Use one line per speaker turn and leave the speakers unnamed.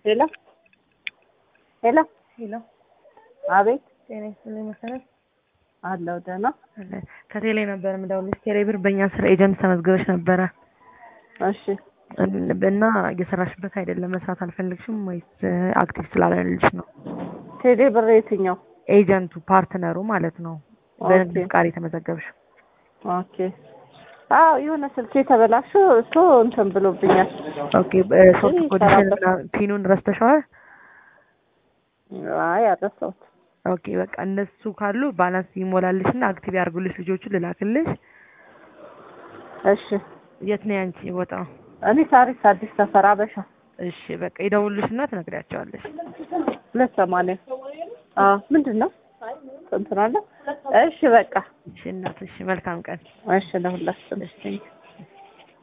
ሄሎ ሄሎ
ሄሎ
አቤት
ጤና ይስጥልኝ መሰረት
አለው ደህና
አለ ከቴሌ ነበር የምደውልልሽ ቴሌ ብር በእኛ ስር ኤጀንት ተመዝግበሽ ነበረ
እሺ
እና እየሰራሽበት አይደለም መስራት አልፈልግሽም ወይስ አክቲቭ ስላልሆነልሽ ነው
ቴሌ ብር የትኛው
ኤጀንቱ ፓርትነሩ ማለት ነው በንግድ
ኦኬ።
ፍቃድ የተመዘገብሽ
ኦኬ አዎ የሆነ ስልክ የተበላሹ እሱ እንትን ብሎብኛል
ኦኬ ሶፍት
እኔ
ኮዲሽን
እሰራበት።
እና ፒኑን ረስተሸዋል
አይ አረሳሁት
ኦኬ በቃ እነሱ ካሉ ባላንስ ይሞላልሽ እና አክቲቭ ያርጉልሽ ልጆቹን ልላክልሽ
እሺ
የት ነው ያንቺ ቦታው
እኔ ሳሪስ አዲስ ሰፈር አበሻ
እሺ በቃ ይደውልሽ እና ትነግሪያቸዋለሽ
ሁለት ሰማንያ አዎ ምንድን ነው እንትን አለ እሺ በቃ
እሺ እናት እሺ መልካም ቀን
እሺ ለሁላችን
እሺ